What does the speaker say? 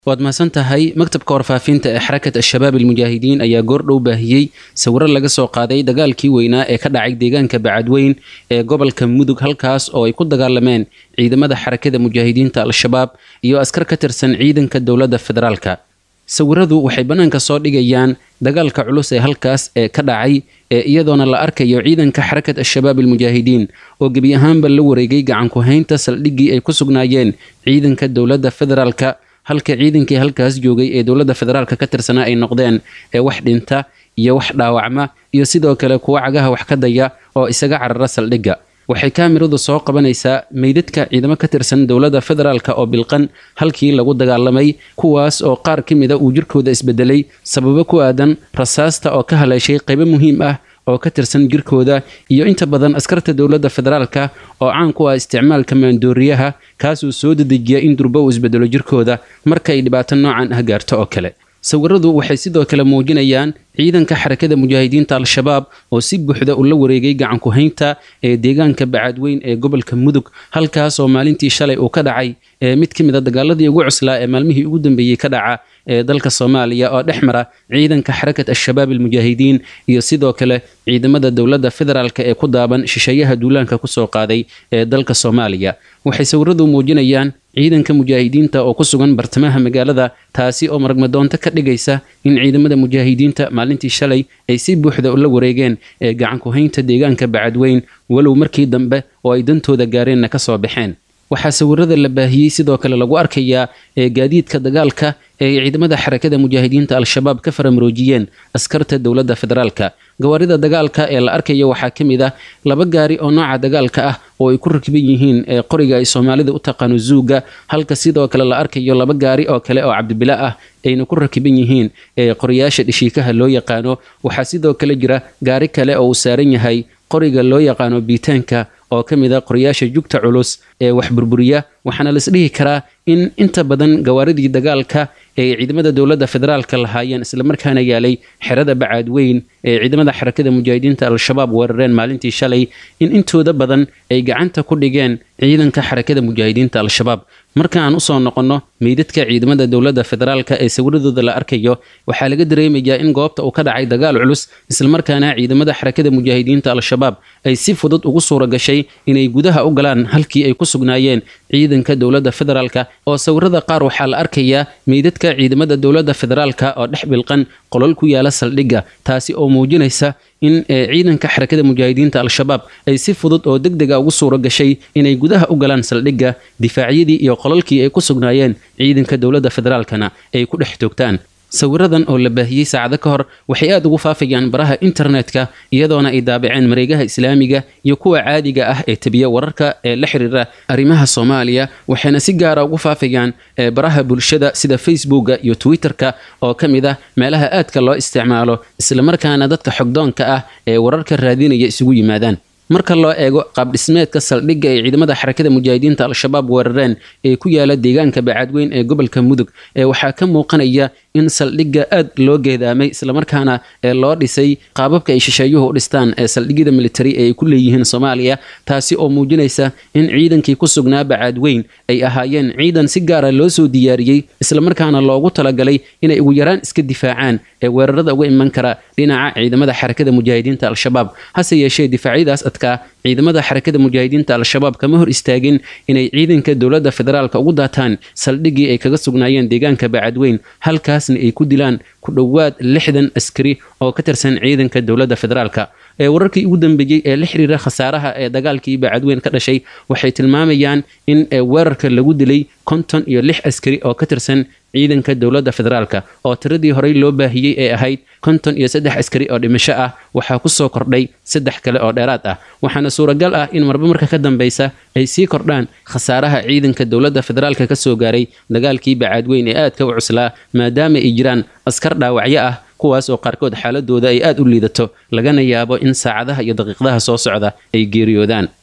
waad mahadsan tahay maktabka warfaafinta ee xarakat al-shabaab almujaahidiin ayaa goordhow baahiyey sawiro laga soo qaaday dagaalkii weynaa ee ka dhacay deegaanka bacadweyn ee gobolka mudug halkaas oo ay ku dagaalameen ciidamada xarakada mujaahidiinta al-shabaab iyo askar ka tirsan ciidanka dowladda federaalka sawiradu waxay bannaanka soo dhigayaan dagaalka culus ee halkaas ee ka dhacay ee iyadoona la arkayo ciidanka xarakat al-shabaab almujaahidiin oo gebi ahaanba la wareegay gacanku-haynta saldhiggii ay ku sugnaayeen ciidanka dowladda federaalka halka ciidankii halkaas joogay ee dowladda federaalka ka tirsanaa ay noqdeen ee wax dhinta iyo wax dhaawacma iyo sidoo kale kuwa cagaha wax ka daya oo isaga carara saldhigga waxay kaamiradu soo qabanaysaa meydadka ciidamo ka tirsan dowladda federaalka oo bilqan halkii lagu dagaalamay kuwaas oo qaar ka mida uu jirkooda isbedelay sababo ku aadan rasaasta oo ka haleeshay qaybo muhiim ah oo ka tirsan jirkooda iyo inta badan askarta dowladda federaalka oo caan ku ah isticmaalka maandooriyaha kaasuu soo dedejiya in durbo uu isbedelo jirkooda marka ay dhibaato noocan ah gaarto oo kale sawiradu waxay sidoo kale muujinayaan ciidanka xarakada mujaahidiinta al-shabaab oo si buuxda ula wareegay gacanku-haynta ee deegaanka bacadweyn ee gobolka mudug halkaas oo maalintii shalay uu ka dhacay ee mid ka mid a dagaaladii ugu cuslaa ee maalmihii ugu dambeeyey ka dhaca ee dalka soomaaliya oo dhex mara ciidanka xarakat al-shabaab almujaahidiin iyo sidoo kale ciidamada dowladda federaalka ee ku daaban shisheeyaha duulaanka kusoo qaaday ee dalka soomaaliya waxay sawiradu muujinayaan ciidanka mujaahidiinta oo ku sugan bartamaha magaalada taasi oo maragmadoonto ka dhigaysa in ciidamada mujaahidiinta maalintii shalay ay si buuxda ula wareegeen ee gacanku-haynta deegaanka bacadweyn walow markii dambe oo ay dantooda gaareenna ka soo baxeen waxaa sawirada la baahiyey sidoo kale lagu arkayaa ee gaadiidka dagaalka ee ay ciidamada xarakada mujaahidiinta al-shabaab ka faramaroojiyeen askarta dowladda federaalka gawaarida dagaalka ee la arkayo waxaa ka mid ah laba gaari oo nooca dagaalka ah oo ay ku rakiban yihiin ee qoriga ay soomaalida u taqaano zuuga halka sidoo kale la arkayo laba gaari oo kale oo cabdibila ah ayna ku rakiban yihiin ee qoriyaasha dhishiikaha loo yaqaano waxaa sidoo kale jira gaari kale oo uu saaran yahay qoriga loo yaqaano biitaanka oo ka mid a qoriyaasha jugta culus ee wax burburiya waxaana laisdhihi karaa in inta badan gawaaridii dagaalka ee ciidamada dowladda federaalka lahaayeen islamarkaana yaalay xerada bacaadweyn ee ciidamada xarakada mujaahidiinta al-shabaab weerareen maalintii shalay in intooda badan ay gacanta ku dhigeen ciidanka xarakada mujaahidiinta al-shabaab marka aan usoo noqonno meydadka ciidamada dowladda federaalka ee sawiradooda la arkayo waxaa laga dareemayaa in goobta uu ka dhacay dagaal culus islamarkaana ciidamada xarakada mujaahidiinta al-shabaab ay si fudud ugu suura gashay inay gudaha u galaan halkii ay ku sugnaayeen ciidanka dowladda federaalka oo sawirada qaar waxaa la arkayaa meydadka ciidamada dowladda federaalka oo dhex bilqan qolol ku yaala saldhigga taasi oo muujinaysa in ciidanka xarakada mujaahidiinta al-shabaab ay si fudud oo deg dega ugu suura gashay inay gudaha u galaan saldhigga difaacyadii iyo qolalkii ay ku sugnaayeen ciidanka dowladda federaalkana ay ku dhex toogtaan sawiradan oo la baahiyey saacado ka hor waxay aada ugu faafayaan baraha internetka iyadoona ay daabaceen mareegaha islaamiga iyo kuwa caadiga ah ee tabiya wararka ee la xiriira arrimaha soomaaliya waxayna si gaara ugu faafayaan baraha bulshada sida facebooka iyo twitterka oo ka mid ah meelaha aadka loo isticmaalo islamarkaana dadka xogdoonka ah ee wararka raadinaya isugu yimaadaan marka loo eego qaabdhismeedka saldhigga ay ciidamada xarakada mujaahidiinta al-shabaab weerareen ee ku yaala deegaanka bacadweyn ee gobolka mudug ee waxaa ka muuqanaya in saldhigga aad loo geedaamay islamarkaana ee loo dhisay qaababka ay shisheeyuhu u dhistaan ee saldhigyada militari ee ay ku leeyihiin soomaaliya taasi oo muujinaysa in ciidankii ku sugnaa bacadweyn ay ahaayeen ciidan si gaara loo soo diyaariyey islamarkaana loogu talagalay inay ugu yaraan iska difaacaan ee weerarada uga iman kara dhinaca ciidamada xarakada mujaahidiinta al-shabaab hase yeeshee difaacyadaas adkaa ciidamada xarakada mujaahidiinta al-shabaab kama hor istaagin inay ciidanka dowladda federaalka ugu daataan saldhiggii ay kaga sugnaayeen deegaanka bacadweyn halkaasna ay ku dilaan ku dhowaad lixdan askari oo ka tirsan ciidanka dowladda federaalka ee wararkii ugu dambeeyey ee la xiriira khasaaraha ee dagaalkii bacadweyn ka dhashay waxay tilmaamayaan in weerarka lagu dilay konton iyo lix askari oo ka tirsan ciidanka dowladda federaalka oo tiradii horey loo baahiyey ee ahayd konton iyo saddex askari oo dhimasho ah waxaa ku soo kordhay saddex kale oo dheeraad ah waxaana suuragal ah in marba marka ka dambeysa ay sii kordhaan khasaaraha ciidanka dowladda federaalka ka soo gaaray dagaalkii bacaadweyn ee aadka u cuslaa maadaama ay jiraan askar dhaawacyo ah kuwaas oo qaarkood xaaladooda ay aad u liidato lagana yaabo in saacadaha iyo daqiiqdaha soo socda ay geeriyoodaan